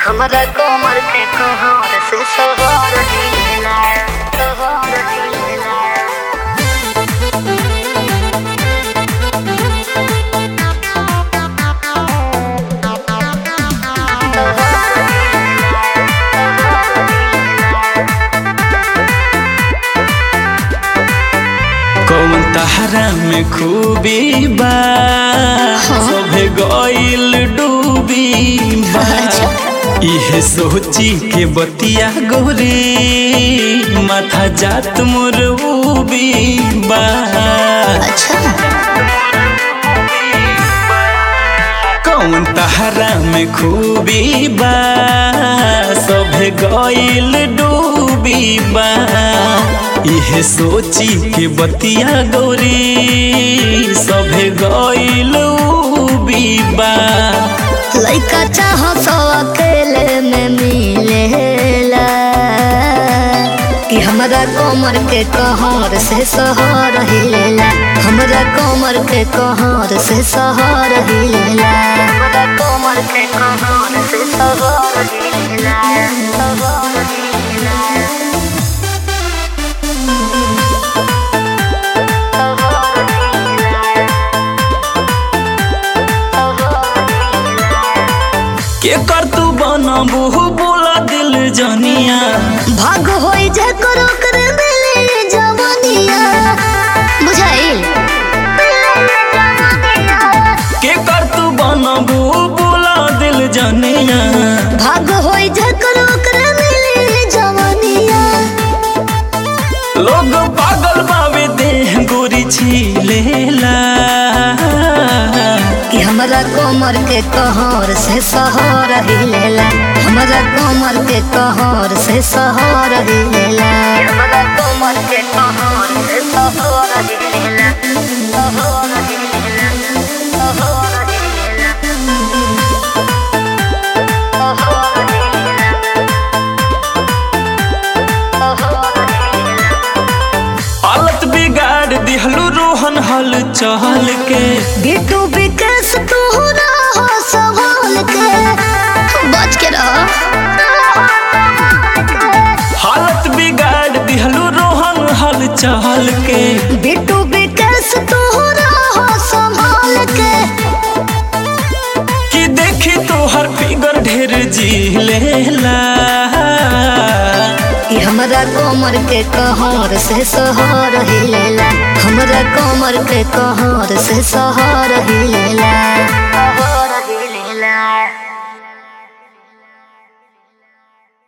हमरा कोमर के कहार से सवार ढीला सवार ढीला कौन तहरा में खूबी बा सभे गइल डूबी बा इहे सोची के बतिया गोरे माथा जात मोर उबी बा कौन तहरा में खूबी बा सभे गइल डूबी बा इहे सोची के बतिया गोरी सभे गइल उबी बा लइका चाह सो अकेले में मिलेला कि हमरा कोमर के कहर से सहर हिलेला हमरा कोमर के कहर से सहर हिलेला हमरा कोमर के कहर से सहर हिलेला सहर हिलेला के कर तू बनबू बोला दिल जनिया भाग होई जे करो कर मिले जवानिया बुझाइल के कर तू बनबू बोला दिल जनिया भाग होई जे करो कर मिले जवानिया लोग पागल बावे देह गोरी छिलेला कि हमरा कोमर के कहर से सहर हिलेला हमरा कोमर के कहर से सहर हिलेला हमरा कोमर के कहर से सहर हिलेला सहर हिलेला सहर हिलेला सहर हिलेला सहर हिलेला हालत बिगाड़ दिहलू रोहन हल चहल के बिटू विकास तोहरा हो संभाल के बच के रहो हालत बिगाड़ दिहलू रोहन हल चहल के बिटू विकास तोहरा हो संभाल के कि देखी तोहर फिगर ढेर जिलेला कि हमरा कोमर के कहर से सहर हिलेला हमरा कोमर के कहर से सहर हिलेला